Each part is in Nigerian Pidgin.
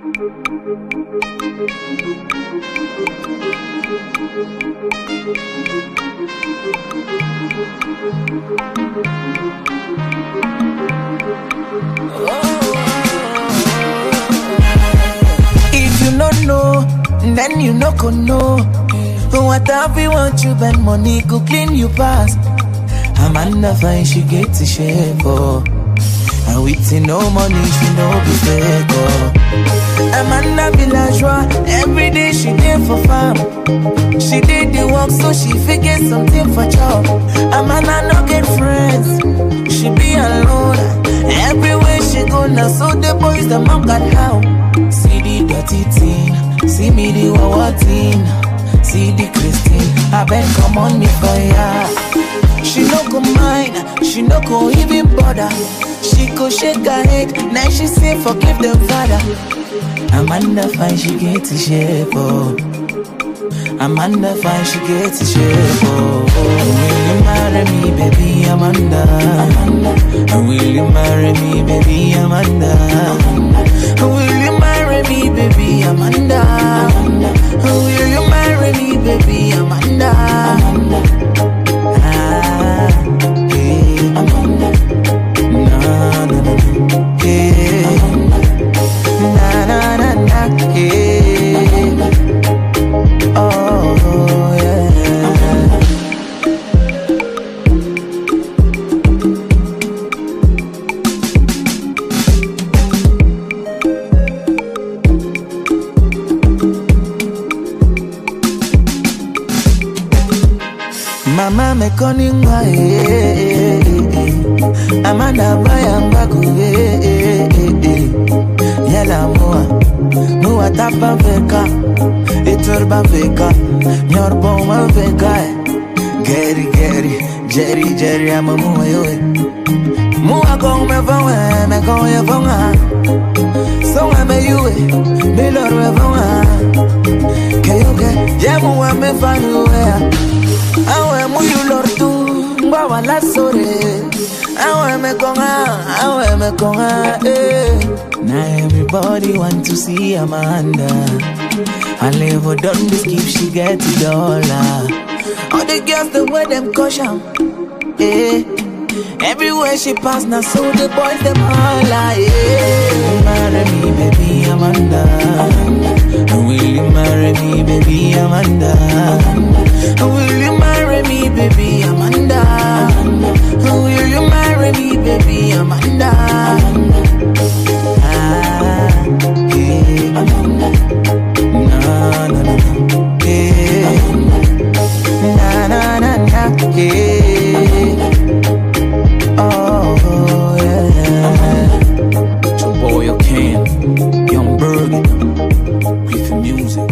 If you no know, then you no go know. What have you want you spend money go clean you pass. Amanda fine she get to share for. And with no money she no be fake oh. Amanda villageois every day she dey for farm. She did the work so she figure something for job. Amanda no get friends, she be alone. Everywhere she go now, so the boys the mom got how. See the dirty thing, see me the wawa thing. See the Christine, I bet come on me for ya. She no go mind, she no go even bother. She go shake her head, now she say forgive the father. Amanda fine, she get to shape oh. Amanda fine, she get to shape oh. Will you marry me, baby Amanda? Amanda. Will you marry me, baby Amanda? Amanda. Will you marry me, baby Amanda? Amanda. Will you marry me, baby Amanda? Amanda. Ah, yeah. Amanda. Na na na na, yeah. Na na na na, yeah. Oh yeah. Mama me koningwa eh, eh, eh. Amanda bayanga ku eh, eh, eh, eh. Yala mua Mua tapa veka Iturba veka Nyorbo ma veka eh. Geri geri Jerry Jerry ama mua yoe Mua kong me vonga Me kong ye vonga Songa me yue Me lor me vonga Keyoke Jemu wa me fanu wea Awe mu yu lor tu Ngwa wala sore Awe me konga Awe me konga eh. Now everybody want to see Amanda And level done this keep she get the dollar All the girls the way them caution eh. Everywhere she pass now so the boys them holla yeah. Marry me baby Amanda Will you marry me baby Amanda Will you marry me baby Amanda Will you marry me baby Amanda Ah, yeah. Na na na na, yeah. Na na na na, yeah. Oh yeah. It's your boy, your Ken, Young Berg, with the music.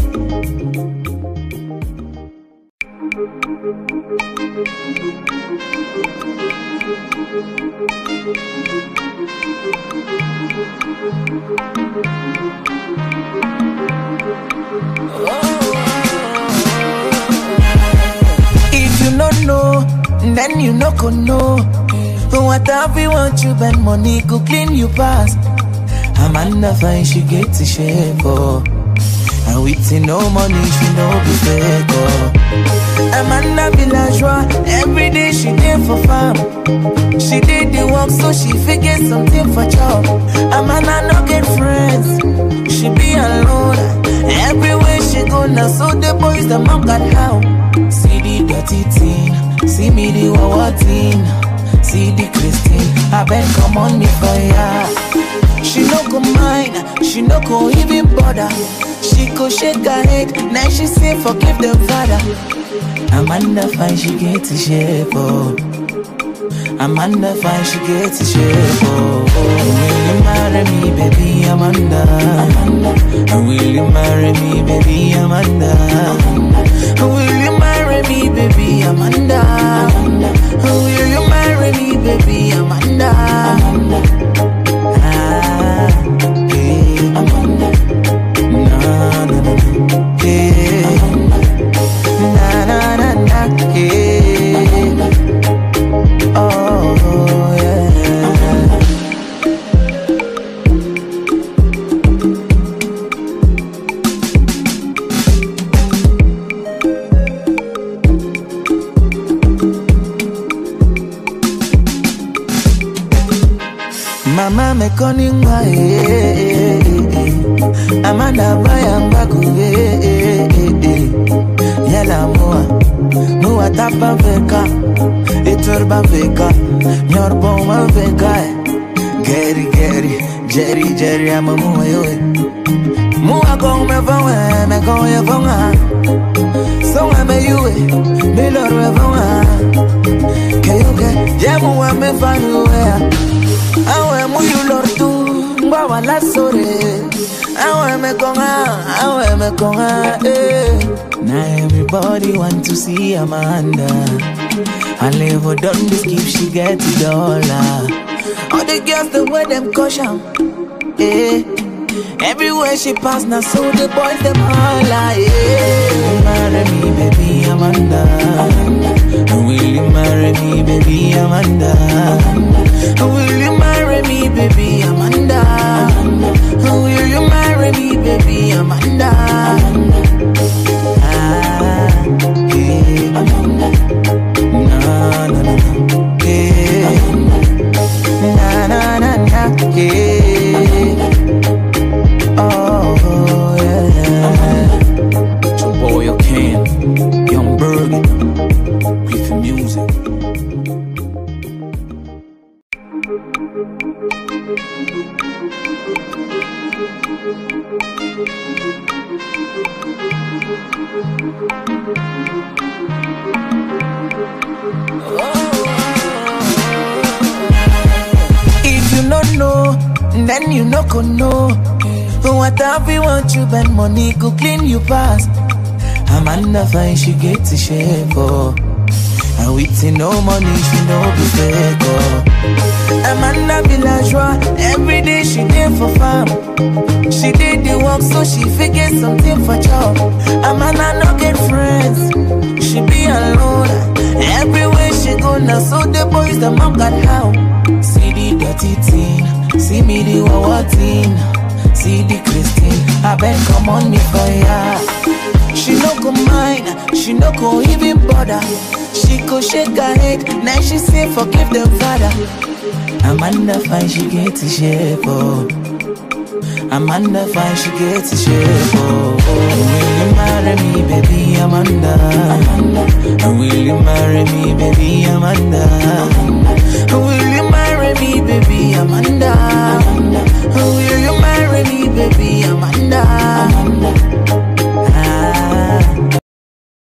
If you no know, then you no go know. What have you want you spend money go clean you pass. Amanda fine, she get to share for. And with no money, she no be fake oh. Amanda villageois, every day she dey for farm. She did the work so she figure something for job. Amanda no get friends, she be alone. Everywhere she go now, so the boys the mom got how. See the dirty thing, see me the wawa thing. See the Christine, I bet come on me for ya. She no go mind, she no go even bother. She go shake her head, now she say forgive the father. Amanda fine, she get to shape oh. Amanda fine, she get to shape oh. Will you marry me, baby Amanda? Amanda. Will you marry me, baby Amanda? Amanda. Will you marry me, baby Amanda? Amanda. Will you marry me, baby Amanda? Amanda. Ah, yeah. Amanda. Na na na na, yeah. Na na na na, yeah. Oh yeah. morning, why? Amanda Bayanga Yala Moa Moa Tapa Veka Iturba Veka Nyorboma Veka Gary Gary Jerry Jerry I'm a Moa Yoe Moa Gong Me Vawa Me Gong Ya Vawa So I'm a Yue Me Lord Me Vawa Kayuke Jamu Wa Me Fanu Awe Mu You Lord Tu Mbawa La Sore Awe Me Konga Awe Me Konga Eh now everybody want to see Amanda. And level done this keep she get the dollar. All the girls the way them caution. Eh. Everywhere she pass now so the boys them holla. Yeah. Marry me, baby Amanda. Amanda. Will you marry me, baby Amanda? Amanda. Will you marry me, baby Amanda? Amanda. Will you marry me, baby Amanda? Amanda. then you no go know. Whatever you want, you spend money, go clean you pass. Amanda fine, she get to shape, oh. And with no money, she no be fake, oh. Amanda villageois, every day she there for farm. She did the work, so she figure something for job. Amanda no get friends, she be alone. Everywhere she go now, so the boys the mom got how. See the dirty thing. See me the wawa thing, see the Christine. I bet come on me for ya. She no go mind, she no go even bother. She go shake her head, now she say forgive them father. Amanda fine, she get to shape oh. Amanda fine, she get to shape oh. Will you marry me, baby Amanda? Amanda. Will you marry me, baby Amanda? Amanda. Will you marry me, baby Amanda? Amanda. Will you marry me, baby Amanda?